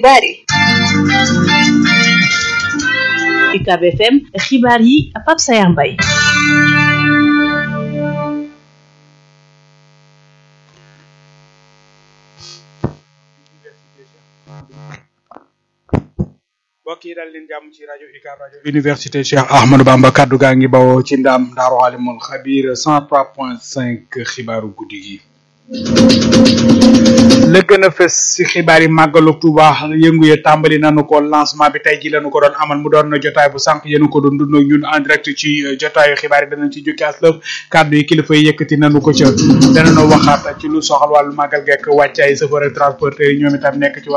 xibaar yi UCAB FM xibaar yi Pape Sayar Mbaye mbokk yi daal leen jàmm ci rajo UCAB rajo université Cheikh Ahmadou Bamba kaddu gaa ngi bawoo ci ndam Daaru Alimul Xabir 103.5 xibaaru guddi gi. la gën a fës ci xibaar yi màggalu Tuuba yëngu ya tàmbali nañu ko lancement bi tey ji lañu ko doon amal mu doon jotaay bu sànq yéen ko doon dund ñun en direct ci jotaayu xibaar yi danañ ci jukki aslëf kàddu yi kilifa yi yëkkati nañu ko ca danañu waxaat ci lu soxal wàllu màggal gekk wàccaay chauffeur ak transporteur yi ñoom itam nekk ci